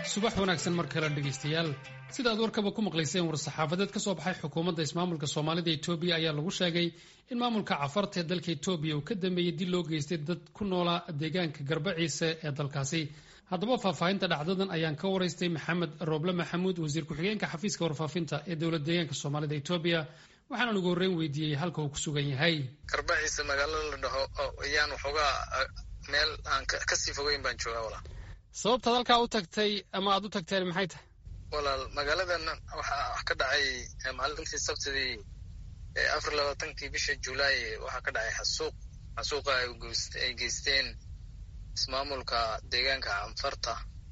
subax wanaagsan mar kale dhegaystayaal sida aad warkaba ku maqlayseen war-saxaafadeed ka soo baxay xukuumadda ismaamulka soomaalida etoobiya ayaa lagu sheegay in maamulka cafarta ee dalka etoobiya uu ka dambeeyey dil loo geystay dad ku noolaa deegaanka garbaciise ee dalkaasi haddaba faahfaahinta dhacdadan ayaan ka waraystay maxamed rooble maxamuud wasiir ku-xigeenka xafiiska warfaafinta ee dowlad deegaanka soomaalida etoobiya waxaana ugu horreyn weydiiyey halka uu ku sugan yahay garbaciise magaalada la dhaho ayaan waxoogaa meel aan kasii fogeyn baan joogaa walaa sababtaad halkaa u tagtay ama aad u tagteen maxay tahay walaal magaaladan waxaa wax ka dhacay maalintii sabtidii afar labaatankii bisha julaay waxaa ka dhacay xasuuq xasuuqa ay geysteen ismaamulka deegaanka canfarta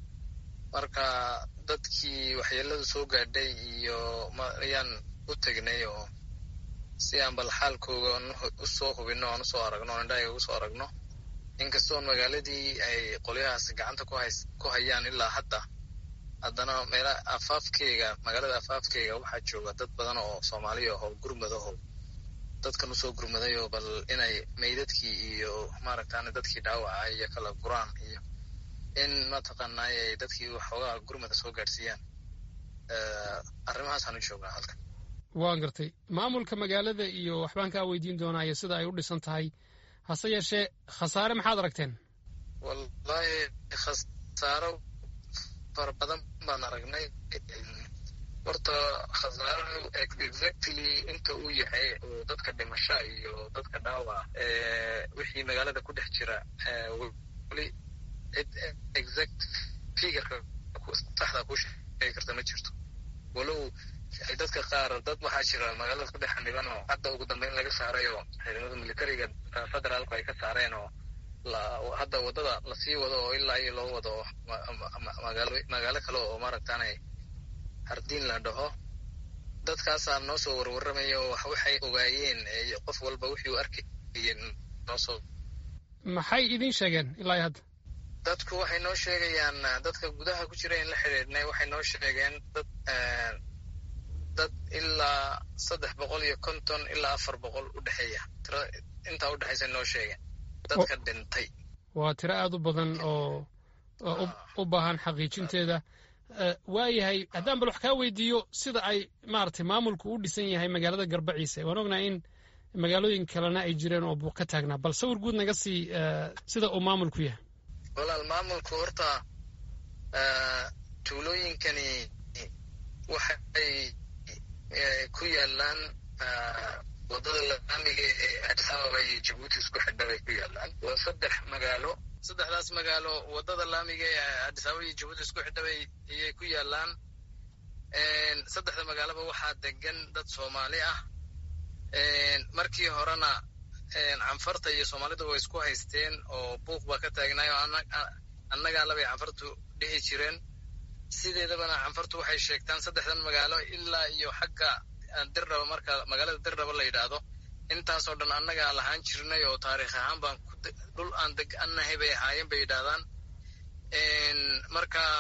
marka dadkii waxyeeladu soo gaadhay iyo ayaan u tegnay oo si aan bal xaalkooga usoo hubino aan usoo aragno indhahaga usoo aragno inkastoon magaaladii ay qolyahaas gacanta ku hayaan ilaa hadda haddana meela afaafkeyga magaalada afaafkeyga waxaa jooga dad badan oo soomaaliya oo gurmadaho dadkan usoo gurmaday oo bal inay meydadkii iyo maaragtaan dadkii dhaawaca iyo kala guraan iyo in mataqaanay ay dadkii waxoogaa gurmada soo gaadhsiiyaan arrimahaasaan u joognaa halkan waan gartay maamulka magaalada iyo waxbaan kaa weydiin doonaa iyo sida ay u dhisan tahay hase yeeshee khasaare maxaad aragteen wallahi khasaaro fara badan baan aragnay horta khasaarahu exactly inta uu yahay oo dadka dhimasha iyo dadka dhaawac wixii magaalada ku dhex jira weli cid exact figurka saxda kuu sheegi karta ma jirto walow dadka qaar dad waxaa jira magaalada ku dhex xaniban oo hadda ugu dambeyn laga saaray oo ciidamada militariga federaalku ay ka saareen oo hadda waddada lasii wado oo ilaa iyo loo wado magaalo kale oo maaragtaanay hardiin la dhaho dadkaasaa noo soo warwaramaya oo waxay ogaayeen qof walba wixii u arkayeen noosoo maxay idin sheegeen ilaa iyo hadda dadku waxay noo sheegayaan dadka gudaha ku jira in la xidhiidhnay waxay noo sheegeen dad dad ilaa saddex boqol iyo konton ilaa afar boqol u dhexeeya tira intaa u dhexaysa noo sheegeen dadka dhintay waa tiro aada u badan oo u baahan xaqiijinteeda waayahay haddaan bal wax kaa weydiiyo sida ay maaragtay maamulku u dhisan yahay magaalada garbaciise waan ognahay in magaalooyin kalena ay jireen oo buuq ka taagnaa bal sawir guud naga sii sida uu maamulku yahay walaal maamulku horta tuulooyinkani waxay ku yaalaan waddada laamiga ee addis ababa iyo jabuuti isku xidha bay ku yaalaan waa saddex magaalo saddexdaas magaalo waddada laamiga ee addis ababa iyo jabuuti isku xidha bay ayay ku yaalaan saddexda magaaloba waxaa degan dad soomaali ah markii horena canfarta iyo soomaalida way isku haysteen oo buuq baa ka taagnaayo annagaa labay canfartu dhihi jireen sideedabana canfartu waxay sheegtaan saddexdan magaalo ilaa iyo xagga dirdhaba marka magaalada dirdhaba la yidhaahdo intaasoo dhan annagaa lahaan jirnay oo taariikh ahaan baan dhul aan degannahay bay ahaayeen bay yidhaahdaan marka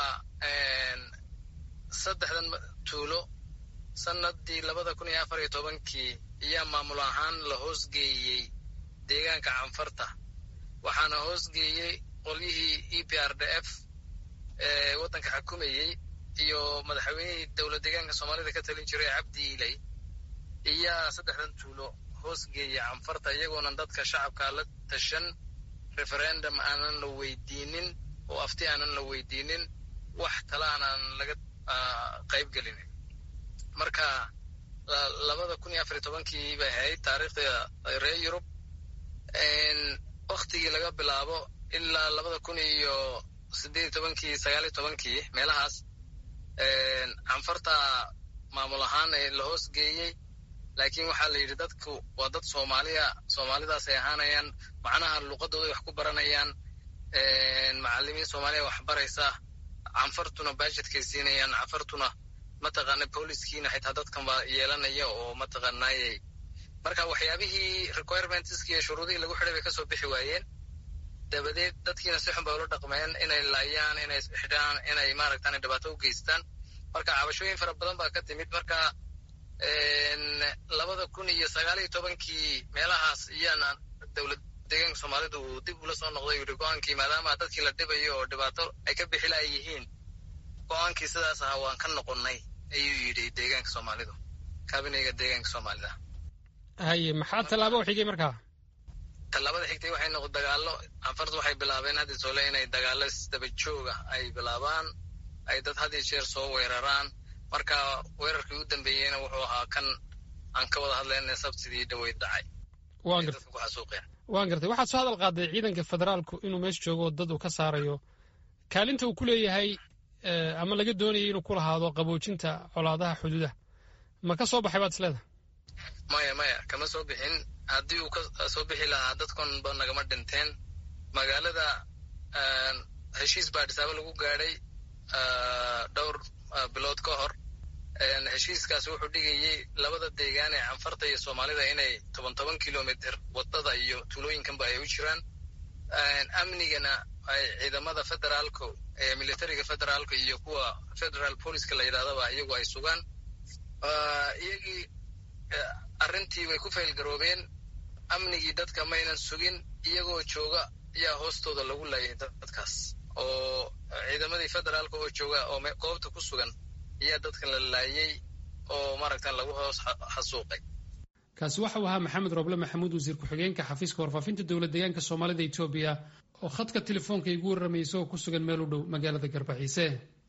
saddexdan tuulo sanadii labada kun iyo afar iyo tobankii ayaa maamul ahaan la hoosgeeyey deegaanka canfarta waxaana hoosgeeyey qolyihii e p r d f ee waddanka xukumayey iyo madaxweynihii dowlad deegaanka soomaalida ka talin jiray cabdi ilay iyaa saddexdan tuulo hoosgeeyey canfarta iyagoonan dadka shacabka la tashan referendum aanan la weydiinin oo afti aanan la weydiinin wax kale aanan laga qayb gelinin marka labada kun iyo afar iyo tobankii bay ahayd taariikhda reer yurub waktigii laga bilaabo ilaa labada kun iyo siddeed iyo tobankii sagaal iyo tobankii meelahaas canfarta maamul ahaan la hoos geeyey laakiin waxaa la yidhi dadku waa dad soomaaliya soomaalidaas ay ahaanayaan macnaha luqadooday wax ku baranayaan macalimiin soomaaliya wax baraysa canfartuna bajetkay siinayaan canfartuna mataqaana booliskiina xitaa dadkan baa yeelanaya oo mataqaanaayey marka waxyaabihii requirementski iyo shuruudihii lagu xidhay bay kasoo bixi waayeen dabadeed dadkiina si xun bay ula dhaqmeen inay laayaan inay xidhaan inay maaragtaan dhibaato u geystaan marka cabashooyin fara badan baa ka timid marka labada kun iyo sagaal iyo tobankii meelahaas iyaana dowlad deegaanka soomaalidu uu dib ula soo noqday yidhi go-aankii maadaama dadkii la dhibayo oo dhibaato ay ka bixila ay yihiin go-aankii sidaas ahaa waan ka noqonnay ayuu yidhi deegaanka soomaalidu kabineyga deegaanka soomaalida haye maxaa tallaabo u xigay markaa tallaabada xigtay waxay noqo dagaallo anfartu waxay bilaabeen hadda soole inay dagaallo isdaba jooga ay bilaabaan ay dad had iyo jeer soo weeraraan marka weerarkii u dambeeyeyna wuxuu ahaa kan aan ka wada hadlayna sabtidii dhaweyd dhacay waan gartay waan gartay waxaad soo hadal qaaday ciidanka federaalku inuu meesha joogo dad uu ka saarayo kaalinta uu ku leeyahay ama laga doonayay inuu ku lahaado qaboojinta colaadaha xuduudaha ma ka soo baxay baad isleedahay maya maya kama soo bixin haddii uu ka soo bixi lahaa dadkanba nagama dhinteen magaalada heshiis baa dhisaabo lagu gaadhay dhowr bilood ka hor heshiiskaas wuxuu dhigayey labada deegaan ee canfarta iyo soomaalida inay toban toban kilomitr wadada iyo tuulooyinkanba ay u jiraan amnigana ay ciidamada federaalka ee militariga federaalka iyo kuwa federal poliska la yidhahdaba iyagu ay sugaan iyagii arrintii way ku faylgaroobeen amnigii dadka maynan sugin iyagoo jooga ayaa hoostooda lagu laayay dadkaas oo ciidamadii federaalka oo jooga oo goobta ku sugan ayaa dadkan la laayey oo maaragtan lagu hoos xasuuqay kaasi waxau ahaa maxamed roble maxamuud wasiir ku-xigeenka xafiiska warfaafinta dowlad deegaanka soomaalida etoobiya oo khadka telefoonka igu warramaysa oo ku sugan meel u dhow magaalada garbaxiise